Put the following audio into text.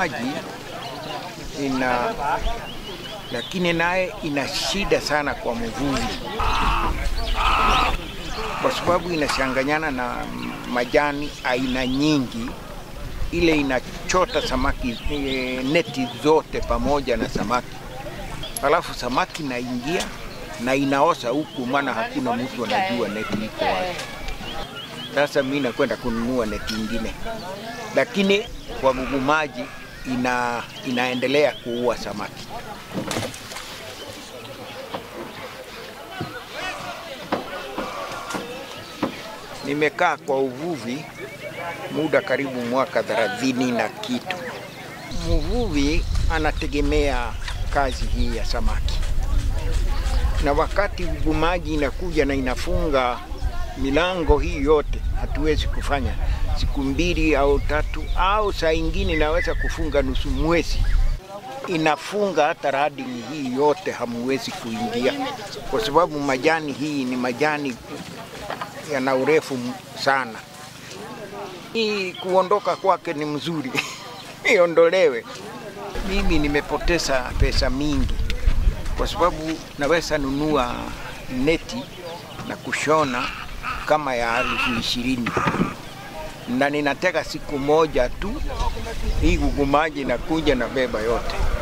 maji ina lakini naye ina shida sana kwa mvuvi, kwa sababu inachanganyana na majani aina nyingi, ile inachota samaki e, neti zote pamoja na samaki, halafu samaki naingia na inaosa huku, maana hakuna mtu anajua neti iko wapi. Sasa mimi nakwenda kununua neti ingine, lakini kwa maji ina, inaendelea kuua samaki. Nimekaa kwa uvuvi muda karibu mwaka thelathini na kitu. Mvuvi anategemea kazi hii ya samaki, na wakati ugumaji inakuja na inafunga milango hii yote, hatuwezi kufanya siku mbili au tatu, au saa ingine inaweza kufunga nusu mwezi, inafunga hata radini hii yote, hamuwezi kuingia kwa sababu majani hii ni majani yana urefu sana. Hii kuondoka kwake ni mzuri iondolewe. Mimi nimepoteza pesa mingi kwa sababu naweza nunua neti na kushona kama ya elfu ishirini na ninateka siku moja tu, hii gugumaji nakuja na beba yote.